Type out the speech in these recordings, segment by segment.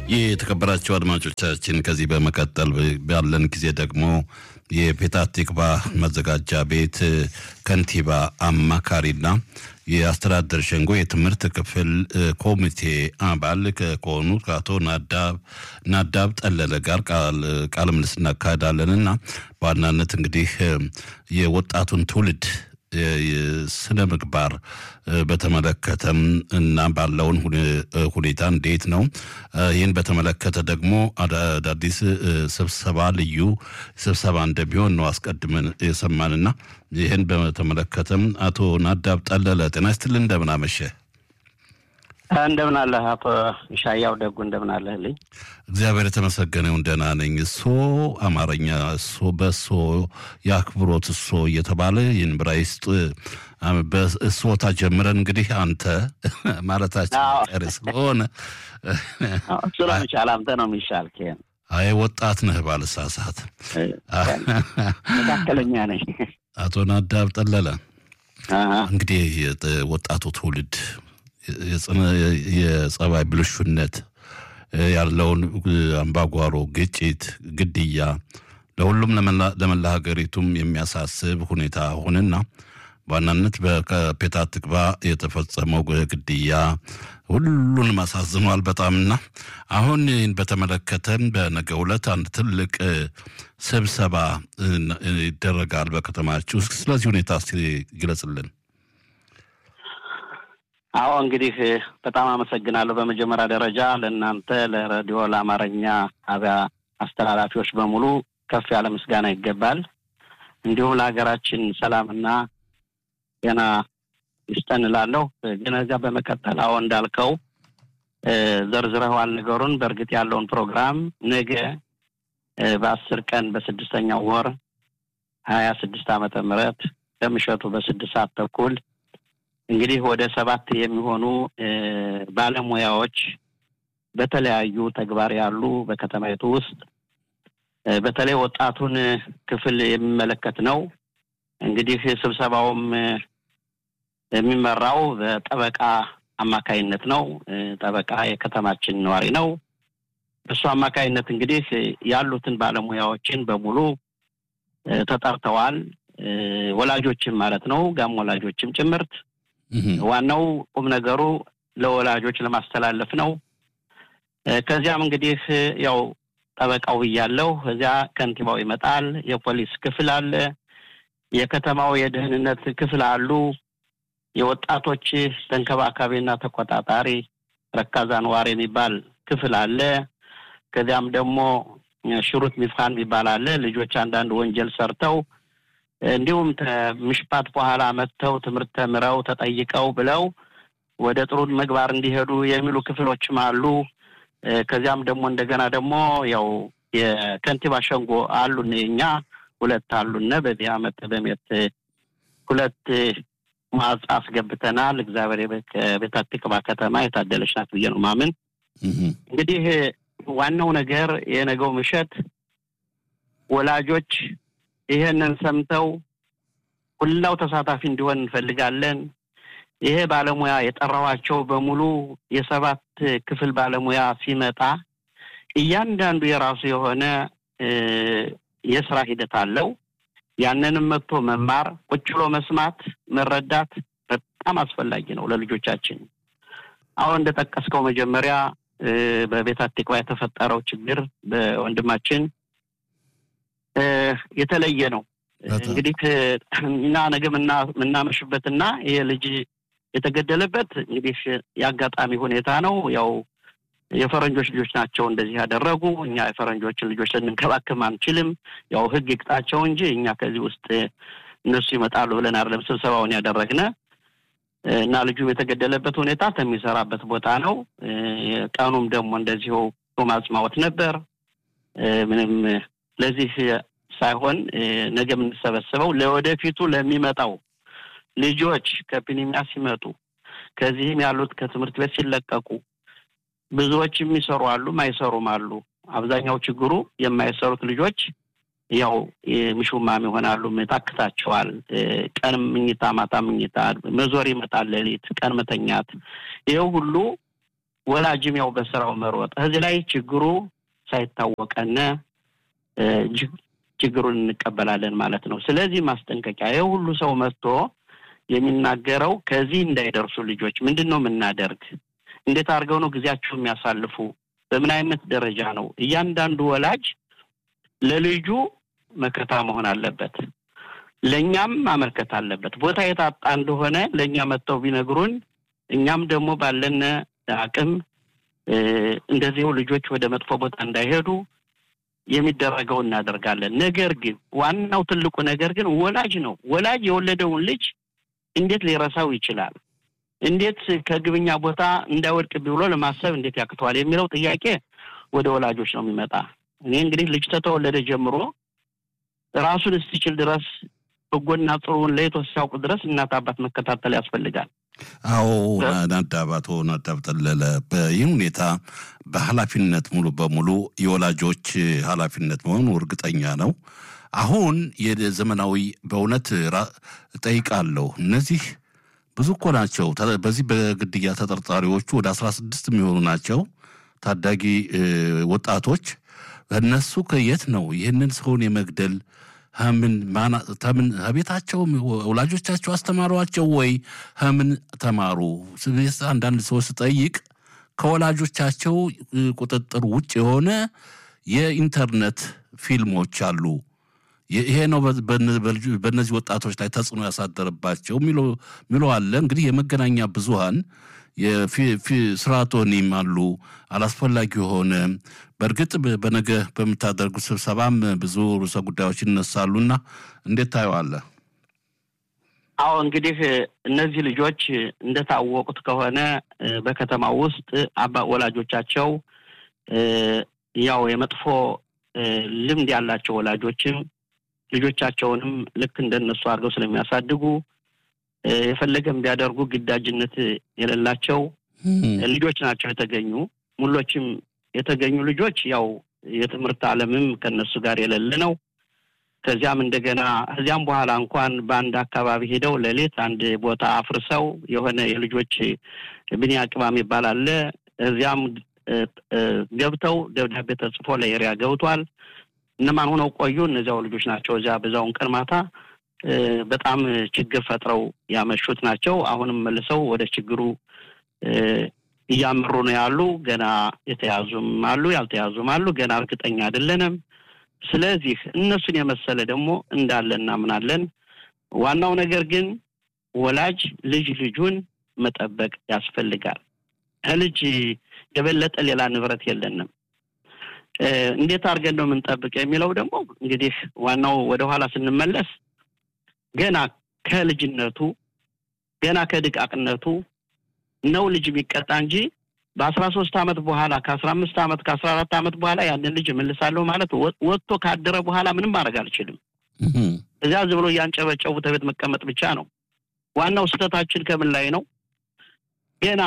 የተከበራቸው አድማጮቻችን ከዚህ በመቀጠል ባለን ጊዜ ደግሞ የፔታ ቲክቫ መዘጋጃ ቤት ከንቲባ አማካሪና የአስተዳደር ሸንጎ የትምህርት ክፍል ኮሚቴ አባል ከሆኑ ከአቶ ናዳብ ጠለለ ጋር ቃለ ምልልስ እናካሄዳለን እና በዋናነት እንግዲህ የወጣቱን ትውልድ ስነ ምግባር በተመለከተም እና ባለውን ሁኔታ እንዴት ነው? ይህን በተመለከተ ደግሞ አዳዲስ ስብሰባ ልዩ ስብሰባ እንደሚሆን ነው አስቀድመን የሰማንና ይህን በተመለከተም አቶ ናዳብ ጠለለ ጤና ይስጥልን፣ እንደምን አመሸ? እንደምን አለህ አቶ ሻያው ደጉ፣ እንደምን አለህልኝ? እግዚአብሔር የተመሰገነውን ደህና ነኝ። እሶ አማርኛ እሶ በእሶ የአክብሮት እሶ እየተባለ ይህን ብራይስጥ በእሶታ ጀምረን እንግዲህ አንተ ማለታችን ቀሪ ስለሆነ እሱ ነው የሚሻል፣ አንተ ነው የሚሻል። አይ ወጣት ነህ ባልሳሳት፣ መካከለኛ ነኝ። አቶ ናዳብ ጠለለ እንግዲህ ወጣቱ ትውልድ የጸባይ ብልሹነት ያለውን አምባጓሮ፣ ግጭት፣ ግድያ ለሁሉም ለመላ ሀገሪቱም የሚያሳስብ ሁኔታ ሆነና በዋናነት በፔታ ትክቫ የተፈጸመው ግድያ ሁሉንም አሳዝኗል በጣምና አሁን ይህን በተመለከተን በነገው ዕለት አንድ ትልቅ ስብሰባ ይደረጋል በከተማችሁ። ስለዚህ ሁኔታ እስኪ ግለጽልን። አዎ እንግዲህ በጣም አመሰግናለሁ። በመጀመሪያ ደረጃ ለእናንተ ለሬዲዮ ለአማርኛ ጣቢያ አስተላላፊዎች በሙሉ ከፍ ያለ ምስጋና ይገባል። እንዲሁም ለሀገራችን ሰላምና ጤና ይስጠን እላለሁ። ግን እዚያ በመቀጠል አዎ እንዳልከው ዘርዝረዋል ነገሩን። በእርግጥ ያለውን ፕሮግራም ነገ በአስር ቀን በስድስተኛው ወር ሀያ ስድስት ዓመተ ምህረት ከምሸቱ በስድስት ሰዓት ተኩል እንግዲህ ወደ ሰባት የሚሆኑ ባለሙያዎች በተለያዩ ተግባር ያሉ በከተማይቱ ውስጥ በተለይ ወጣቱን ክፍል የሚመለከት ነው። እንግዲህ ስብሰባውም የሚመራው በጠበቃ አማካይነት ነው። ጠበቃ የከተማችን ነዋሪ ነው። በእሱ አማካይነት እንግዲህ ያሉትን ባለሙያዎችን በሙሉ ተጠርተዋል። ወላጆችም ማለት ነው፣ ጋም ወላጆችም ጭምርት ዋናው ቁም ነገሩ ለወላጆች ለማስተላለፍ ነው። ከዚያም እንግዲህ ያው ጠበቃው ብያለሁ። እዚያ ከንቲባው ይመጣል። የፖሊስ ክፍል አለ። የከተማው የደህንነት ክፍል አሉ። የወጣቶች ተንከባካቢና ተቆጣጣሪ ረካዛ ነዋሪ የሚባል ክፍል አለ። ከዚያም ደግሞ ሽሩት ሚፍኻን የሚባል አለ። ልጆች አንዳንድ ወንጀል ሰርተው እንዲሁም ምሽፓት በኋላ መጥተው ትምህርት ተምረው ተጠይቀው ብለው ወደ ጥሩ ምግባር እንዲሄዱ የሚሉ ክፍሎችም አሉ። ከዚያም ደግሞ እንደገና ደግሞ ያው የከንቲባ ሸንጎ አሉን የኛ ሁለት አሉነ በዚህ አመት በሜት ሁለት ማጽ አስገብተናል። እግዚአብሔር ቤተ ትቅባ ከተማ የታደለች ናት ብዬ ነው ማምን። እንግዲህ ዋናው ነገር የነገው ምሸት ወላጆች ይሄንን ሰምተው ሁላው ተሳታፊ እንዲሆን እንፈልጋለን። ይሄ ባለሙያ የጠራዋቸው በሙሉ የሰባት ክፍል ባለሙያ ሲመጣ እያንዳንዱ የራሱ የሆነ የስራ ሂደት አለው። ያንንም መጥቶ መማር፣ ቁጭ ብሎ መስማት፣ መረዳት በጣም አስፈላጊ ነው ለልጆቻችን። አሁን እንደጠቀስከው መጀመሪያ በቤተ ትቅባ የተፈጠረው ችግር በወንድማችን የተለየ ነው። እንግዲህ እና ነገ የምናመሽበትና ይሄ ልጅ የተገደለበት እንግዲህ የአጋጣሚ ሁኔታ ነው። ያው የፈረንጆች ልጆች ናቸው እንደዚህ ያደረጉ። እኛ የፈረንጆችን ልጆች ልንንከባከብ አንችልም። ያው ሕግ ይቅጣቸው እንጂ እኛ ከዚህ ውስጥ እነሱ ይመጣሉ ብለን አይደለም ስብሰባውን ያደረግነ እና ልጁም የተገደለበት ሁኔታ ከሚሰራበት ቦታ ነው። ቀኑም ደግሞ እንደዚሁ ጾም አጽማወት ነበር። ምንም ለዚህ ሳይሆን ነገ የምንሰበሰበው ለወደፊቱ ለሚመጣው ልጆች ከፒኒሚያ ሲመጡ ከዚህም ያሉት ከትምህርት ቤት ሲለቀቁ ብዙዎች የሚሰሩ አሉ፣ ማይሰሩም አሉ። አብዛኛው ችግሩ የማይሰሩት ልጆች ያው ምሹማም ይሆናሉ። ታክታቸዋል። ቀን ምኝታ፣ ማታ ምኝታ፣ መዞር ይመጣል፣ ሌሊት ቀን መተኛት። ይኸው ሁሉ ወላጅም ያው በስራው መሮጥ እዚህ ላይ ችግሩ ሳይታወቀነ ችግሩን እንቀበላለን ማለት ነው። ስለዚህ ማስጠንቀቂያ ይህ ሁሉ ሰው መጥቶ የሚናገረው ከዚህ እንዳይደርሱ ልጆች ምንድን ነው የምናደርግ? እንዴት አድርገው ነው ጊዜያቸው የሚያሳልፉ? በምን አይነት ደረጃ ነው? እያንዳንዱ ወላጅ ለልጁ መከታ መሆን አለበት። ለእኛም ማመልከት አለበት። ቦታ የታጣ እንደሆነ ለእኛ መጥተው ቢነግሩን እኛም ደግሞ ባለን አቅም እንደዚሁ ልጆች ወደ መጥፎ ቦታ እንዳይሄዱ የሚደረገው እናደርጋለን። ነገር ግን ዋናው ትልቁ ነገር ግን ወላጅ ነው። ወላጅ የወለደውን ልጅ እንዴት ሊረሳው ይችላል? እንዴት ከግብኛ ቦታ እንዳይወድቅ ብሎ ለማሰብ እንዴት ያቅተዋል? የሚለው ጥያቄ ወደ ወላጆች ነው የሚመጣ። እኔ እንግዲህ ልጅ ተተወለደ ጀምሮ ራሱን እስኪችል ድረስ በጎና ጥሩውን ለይቶ ሲያውቁ ድረስ እናት አባት መከታተል ያስፈልጋል። አዎ ናዳባቶ ናዳብ ጠለለ በይህ ሁኔታ በኃላፊነት ሙሉ በሙሉ የወላጆች ኃላፊነት መሆኑ እርግጠኛ ነው። አሁን የዘመናዊ በእውነት ጠይቃለሁ እነዚህ ብዙ እኮ ናቸው። በዚህ በግድያ ተጠርጣሪዎቹ ወደ አስራ ስድስት የሚሆኑ ናቸው ታዳጊ ወጣቶች። እነሱ ከየት ነው ይህንን ሰውን የመግደል ምን ተምን ቤታቸው ወላጆቻቸው አስተማሯቸው ወይ ምን ተማሩ? አንዳንድ ሰዎች ስጠይቅ ከወላጆቻቸው ቁጥጥር ውጭ የሆነ የኢንተርኔት ፊልሞች አሉ። ይሄ ነው በእነዚህ ወጣቶች ላይ ተጽዕኖ ያሳደረባቸው ሚሎ አለ። እንግዲህ የመገናኛ ብዙሃን ስርዓቶኒም አሉ አላስፈላጊ የሆነ በእርግጥ በነገ በምታደርጉት ስብሰባም ብዙ ርዕሰ ጉዳዮች ይነሳሉና እንዴት ታየዋለህ? አዎ እንግዲህ እነዚህ ልጆች እንደታወቁት ከሆነ በከተማ ውስጥ አባ ወላጆቻቸው ያው የመጥፎ ልምድ ያላቸው ወላጆችም ልጆቻቸውንም ልክ እንደነሱ አድርገው ስለሚያሳድጉ የፈለገም ቢያደርጉ ግዳጅነት የሌላቸው ልጆች ናቸው የተገኙ። ሙሎችም የተገኙ ልጆች ያው የትምህርት ዓለምም ከነሱ ጋር የሌለ ነው። ከዚያም እንደገና ከዚያም በኋላ እንኳን በአንድ አካባቢ ሄደው ሌሊት አንድ ቦታ አፍርሰው የሆነ የልጆች ብንያ ቅባም ይባላል። እዚያም ገብተው ደብዳቤ ተጽፎ ለኤሪያ ገብቷል። እነማን ሆነው ቆዩ? እነዚያው ልጆች ናቸው። እዚያ በዛውን ቀን ማታ በጣም ችግር ፈጥረው ያመሹት ናቸው። አሁንም መልሰው ወደ ችግሩ እያመሩ ነው ያሉ። ገና የተያዙም አሉ፣ ያልተያዙም አሉ። ገና እርግጠኛ አይደለንም። ስለዚህ እነሱን የመሰለ ደግሞ እንዳለ እናምናለን። ዋናው ነገር ግን ወላጅ ልጅ ልጁን መጠበቅ ያስፈልጋል። ከልጅ የበለጠ ሌላ ንብረት የለንም። እንዴት አድርገን ነው የምንጠብቅ የሚለው ደግሞ እንግዲህ ዋናው ወደኋላ ስንመለስ ገና ከልጅነቱ ገና ከድቃቅነቱ ነው ልጅ የሚቀጣ እንጂ በአስራ ሶስት አመት በኋላ ከአስራ አምስት አመት ከአስራ አራት አመት በኋላ ያንን ልጅ እመልሳለሁ ማለት ወጥቶ ካደረ በኋላ ምንም ማድረግ አልችልም። እዚያ ዝም ብሎ እያንጨበጨቡ ተቤት መቀመጥ ብቻ ነው። ዋናው ስህተታችን ከምን ላይ ነው? ገና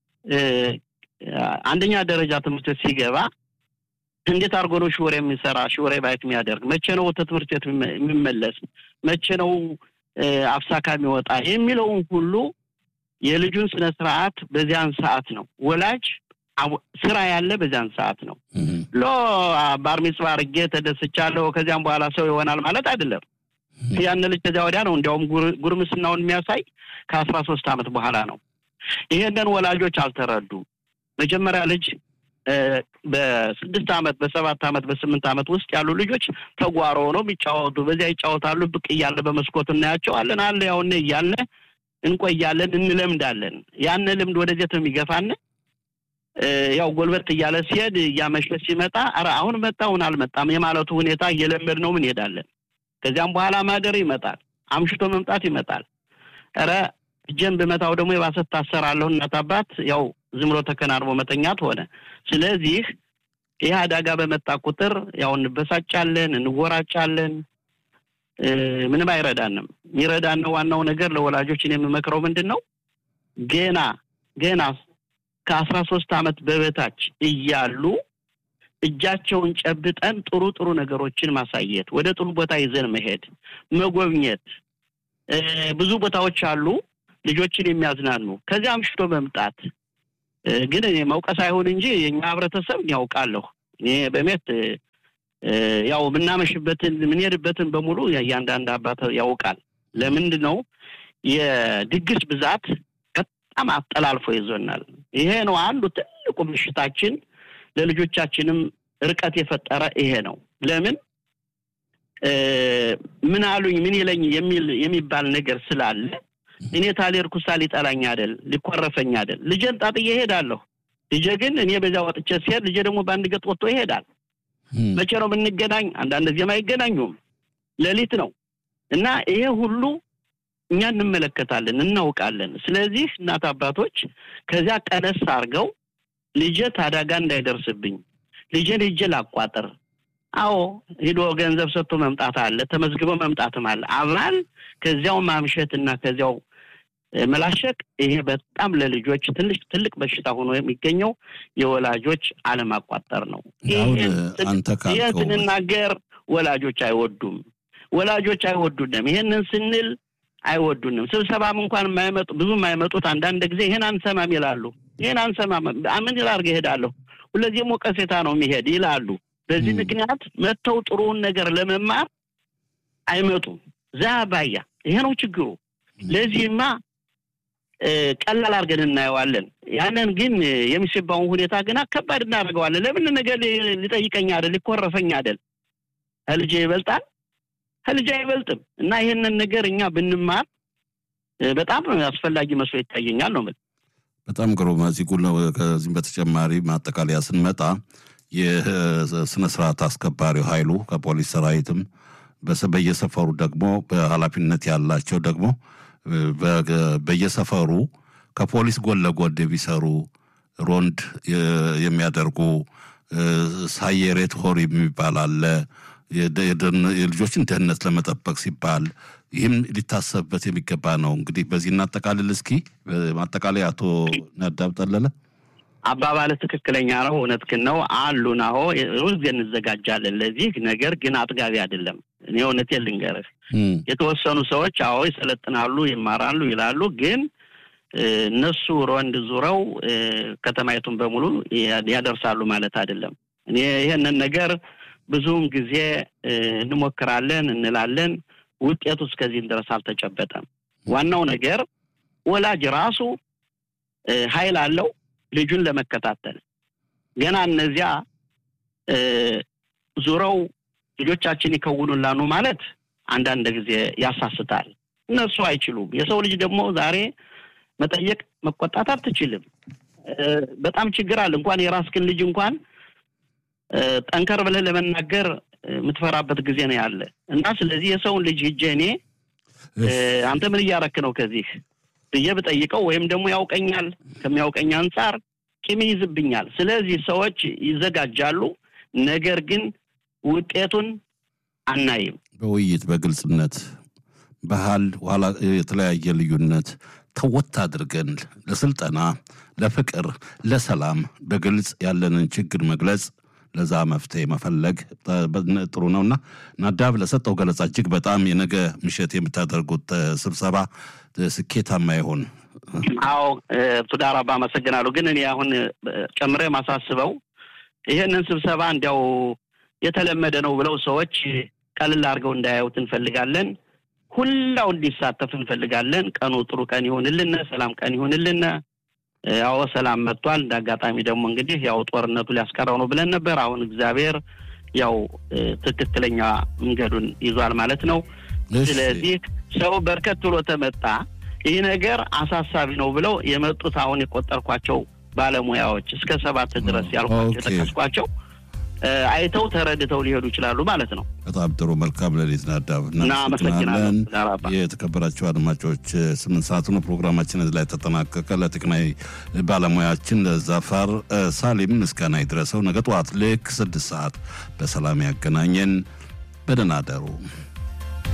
አንደኛ ደረጃ ትምህርት ቤት ሲገባ እንዴት አድርጎ ነው ሽወሬ የሚሰራ ሽወሬ ባየት የሚያደርግ መቼ ነው ወደ ትምህርት ቤት የሚመለስ መቼ ነው አፍሳካ የሚወጣ የሚለውን ሁሉ የልጁን ስነ ስርዓት በዚያን ሰዓት ነው ወላጅ ስራ ያለ በዚያን ሰዓት ነው። ሎ ባርሚጽባ አድርጌ ተደስቻለሁ ከዚያም በኋላ ሰው ይሆናል ማለት አይደለም። ያን ልጅ ከዚያ ወዲያ ነው እንዲያውም ጉርምስናውን የሚያሳይ ከአስራ ሶስት አመት በኋላ ነው። ይሄንን ወላጆች አልተረዱ። መጀመሪያ ልጅ በስድስት አመት በሰባት አመት በስምንት አመት ውስጥ ያሉ ልጆች ተጓሮ ነው የሚጫወቱ። በዚያ ይጫወታሉ። ብቅ እያለ በመስኮት እናያቸዋለን። አለ ያውነ እያለ እንቆያለን፣ እንለምዳለን። ያን ልምድ ወደዚያት ነው የሚገፋን። ያው ጎልበት እያለ ሲሄድ እያመሸ ሲመጣ ኧረ አሁን መጣ አሁን አልመጣም የማለቱ ሁኔታ እየለመድ ነው ምን ሄዳለን። ከዚያም በኋላ ማደር ይመጣል፣ አምሽቶ መምጣት ይመጣል። ኧረ እጄን ብመታው ደግሞ የባሰት ታሰራለሁ እናት አባት ያው ዝም ብሎ ተከናንቦ መተኛት ሆነ። ስለዚህ ይህ አደጋ በመጣ ቁጥር ያው እንበሳጫለን፣ እንወራጫለን። ምንም አይረዳንም። የሚረዳን ዋናው ነገር ለወላጆችን የምመክረው ምንድን ነው ገና ገና ከአስራ ሶስት አመት በበታች እያሉ እጃቸውን ጨብጠን ጥሩ ጥሩ ነገሮችን ማሳየት፣ ወደ ጥሩ ቦታ ይዘን መሄድ፣ መጎብኘት። ብዙ ቦታዎች አሉ ልጆችን የሚያዝናኑ። ከዚያ አምሽቶ መምጣት ግን እኔ መውቀስ አይሆን እንጂ የኛ ህብረተሰብ ያውቃለሁ። እኔ በሜት ያው የምናመሽበትን የምንሄድበትን በሙሉ እያንዳንድ አባት ያውቃል። ለምንድን ነው የድግስ ብዛት በጣም አጠላልፎ ይዞናል። ይሄ ነው አንዱ ትልቁ ምሽታችን፣ ለልጆቻችንም ርቀት የፈጠረ ይሄ ነው። ለምን ምን አሉኝ ምን ይለኝ የሚል የሚባል ነገር ስላለ እኔ ታሌርኩሳ ሊጠላኝ አይደል ሊኮረፈኝ አይደል ልጄን ጣጥዬ እሄዳለሁ። ልጄ ግን እኔ በዚያ ወጥቼ ሲሄድ ልጄ ደግሞ በአንድ ገጥ ወጥቶ ይሄዳል። መቼ ነው የምንገናኝ? አንዳንድ ጊዜም አይገናኙም። ሌሊት ነው እና ይሄ ሁሉ እኛ እንመለከታለን፣ እናውቃለን። ስለዚህ እናት አባቶች ከዚያ ቀነስ አድርገው ልጄ ታዳጋ እንዳይደርስብኝ ልጄን ሂጄ ላቋጥር። አዎ ሂዶ ገንዘብ ሰጥቶ መምጣት አለ፣ ተመዝግቦ መምጣትም አለ። አብራል ከዚያው ማምሸት እና ከዚያው መላሸቅ ይሄ በጣም ለልጆች ትልቅ ትልቅ በሽታ ሆኖ የሚገኘው የወላጆች አለማቋጠር ነው። ይህን ስንናገር ወላጆች አይወዱም፣ ወላጆች አይወዱንም። ይሄንን ስንል አይወዱንም። ስብሰባም እንኳን የማይመጡ ብዙ የማይመጡት አንዳንድ ጊዜ ይሄን አንሰማም ይላሉ። ይሄን አንሰማም ምን ላድርግ እሄዳለሁ፣ ሁለዚህ ሞቀሴታ ነው የሚሄድ ይላሉ። በዚህ ምክንያት መጥተው ጥሩውን ነገር ለመማር አይመጡም። ዛ ባያ ይሄ ነው ችግሩ። ለዚህማ ቀላል አድርገን እናየዋለን። ያንን ግን የሚስባውን ሁኔታ ግና ከባድ እናደርገዋለን። ለምን ነገር ሊጠይቀኝ አይደል ሊኮረፈኝ አይደል ከልጄ ይበልጣል ከልጅ አይበልጥም። እና ይህንን ነገር እኛ ብንማር በጣም አስፈላጊ መስሎ ይታየኛል ነው። በጣም ግሩም። እዚህ ከዚህም በተጨማሪ ማጠቃለያ ስንመጣ የስነ ስርዓት አስከባሪው ኃይሉ ከፖሊስ ሰራዊትም በየሰፈሩ ደግሞ በኃላፊነት ያላቸው ደግሞ በየሰፈሩ ከፖሊስ ጎን ለጎን የሚሰሩ ሮንድ የሚያደርጉ ሳየሬት ሆር የሚባል አለ የልጆችን ደህንነት ለመጠበቅ ሲባል ይህም ሊታሰብበት የሚገባ ነው። እንግዲህ በዚህ እናጠቃልል እስኪ ማጠቃለያ አቶ ነዳብ ጠለለ አባባል ትክክለኛ ነው። እውነትህን ነው አሉን። አዎ ሁልጊዜ እንዘጋጃለን ለዚህ ነገር ግን አጥጋቢ አይደለም። እኔ እውነቴን ልንገርህ የተወሰኑ ሰዎች አዎ ይሰለጥናሉ፣ ይማራሉ ይላሉ። ግን እነሱ ሮንድ ዙረው ከተማይቱን በሙሉ ያደርሳሉ ማለት አይደለም። እኔ ይሄንን ነገር ብዙውን ጊዜ እንሞክራለን እንላለን። ውጤቱ እስከዚህም ድረስ አልተጨበጠም። ዋናው ነገር ወላጅ ራሱ ኃይል አለው ልጁን ለመከታተል ገና እነዚያ ዙረው ልጆቻችን ይከውኑላኑ ማለት አንዳንድ ጊዜ ያሳስታል። እነሱ አይችሉም። የሰው ልጅ ደግሞ ዛሬ መጠየቅ መቆጣት አትችልም። በጣም ችግር አለ። እንኳን የራስህን ልጅ እንኳን ጠንከር ብለህ ለመናገር የምትፈራበት ጊዜ ነው ያለ እና ስለዚህ የሰውን ልጅ ሂጄ እኔ አንተ ምን እያረክ ነው ከዚህ ብዬ ብጠይቀው ወይም ደግሞ ያውቀኛል ከሚያውቀኝ አንጻር ቂም ይይዝብኛል። ስለዚህ ሰዎች ይዘጋጃሉ፣ ነገር ግን ውጤቱን አናይም። በውይይት በግልጽነት ባህል ኋላ የተለያየ ልዩነት ተወት አድርገን ለስልጠና፣ ለፍቅር፣ ለሰላም በግልጽ ያለንን ችግር መግለጽ ለዛ መፍትሄ መፈለግ ጥሩ ነውና ናዳብ ለሰጠው ገለጻ እጅግ በጣም የነገ ምሽት የምታደርጉት ስብሰባ ስኬታማ ይሆን። አዎ ቱዳር አባ አመሰግናለሁ። ግን እኔ አሁን ጨምሬ ማሳስበው ይህንን ስብሰባ እንዲያው የተለመደ ነው ብለው ሰዎች ቀልል አድርገው እንዳያዩት እንፈልጋለን። ሁላው እንዲሳተፍ እንፈልጋለን። ቀኑ ጥሩ ቀን ይሆንልን፣ ሰላም ቀን ይሆንልን። ያው ሰላም መጥቷል። እንደ አጋጣሚ ደግሞ እንግዲህ ያው ጦርነቱ ሊያስቀረው ነው ብለን ነበር። አሁን እግዚአብሔር ያው ትክክለኛ መንገዱን ይዟል ማለት ነው። ስለዚህ ሰው በርከት ብሎ ተመጣ። ይህ ነገር አሳሳቢ ነው ብለው የመጡት አሁን የቆጠርኳቸው ባለሙያዎች እስከ ሰባት ድረስ ያልኳቸው የጠቀስኳቸው አይተው ተረድተው ሊሄዱ ይችላሉ ማለት ነው። በጣም ጥሩ። መልካም ሌሊት ናዳብ። እናመሰግናለን። የተከበራቸው አድማጮች ስምንት ሰዓት ነው ፕሮግራማችን እዚህ ላይ ተጠናቀቀ። ለቴክናዊ ባለሙያችን ዛፋር ሳሊም ምስጋና ይድረሰው። ነገ ጠዋት ልክ ስድስት ሰዓት በሰላም ያገናኘን። በደህና አደሩ።